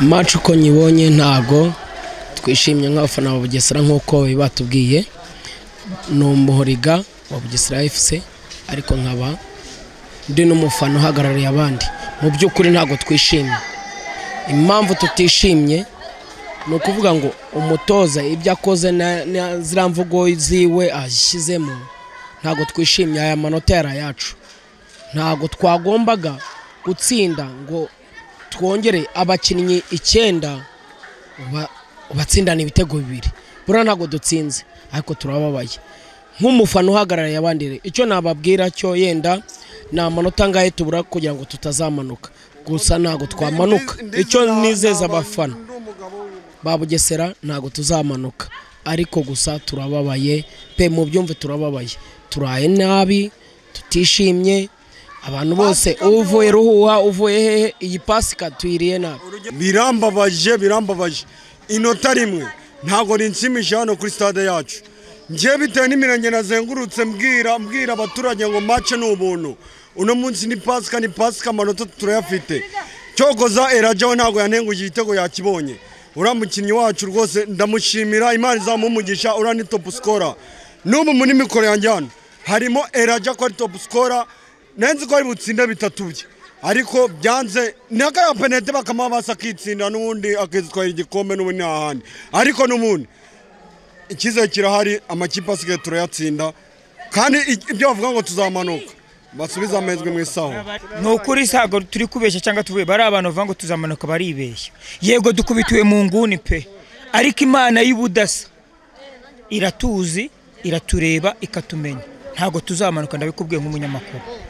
maci uko nyibonye ntago twishimye nk'abafana ba bugesera nk'uko batubwiye ni umuhoriga wa bugesera efuse ariko nkaba ndi n'umufana uhagarariye abandi mu by'ukuri ntabwo twishimye impamvu tutishimye ni ukuvuga ngo umutoza ibyo akoze ziriya mvugo ziwe ashyizemo ntabwo twishimye aya manota yari ayacu ntabwo twagombaga gutsinda ngo twongere abakinnyi icyenda batsindana ibitego bibiri buriya ntabwo dutsinze ariko turababaye nk'umufana uhagarariye abandi icyo nababwira cyo yenda ni amanota angahe tubura kugira ngo tutazamanuka gusa ntabwo twamanuka icyo nizeza abafana ba bugesera ntabwo tuzamanuka ariko gusa turababaye pe mu byumve turababaye turaye nabi tutishimye abantu bose uvuye ruhuha uvuye hehe iyi pasi ikatwiriye nabi birambabaje birambabaje inota rimwe ntabwo rinshimisha hano kuri stade yacu ngewe bitewe n'imirenge nazengurutse mbwira mbwira abaturage ngo mace ni ubuntu uno munsi ni pasika ni pasika amanota turayafite cyokoza eraja we ntabwo yanenguye igitego yakibonye uriya mukinnyi wacu rwose ndamushimira imana izamumugisha uriya ni topu sikora n'ubu muri mikoro yanjye hano harimo eraja ko ari topu sikora nzi ko ari butsinde bitatu bye ariko byanze ni akaya penete bakamabasa akitsinda n'ubundi akitwara igikombe n'ubundi nta handi ariko n'ubundi icyizere kirahari amakipe asigaye turayatsinda kandi ibyo bavuga ngo tuzamanuka basubize amahirwe mu isaho ni ukuri ntabwo turi kubeshya cyangwa tuvuye bari abantu bavuga ngo tuzamanuka baribeshya yego dukubitiwe mu nguni pe ariko imana y'ubudasa iratuzi iratureba ikatumenya ntabwo tuzamanuka ndabikubwiye nk'umunyamakuru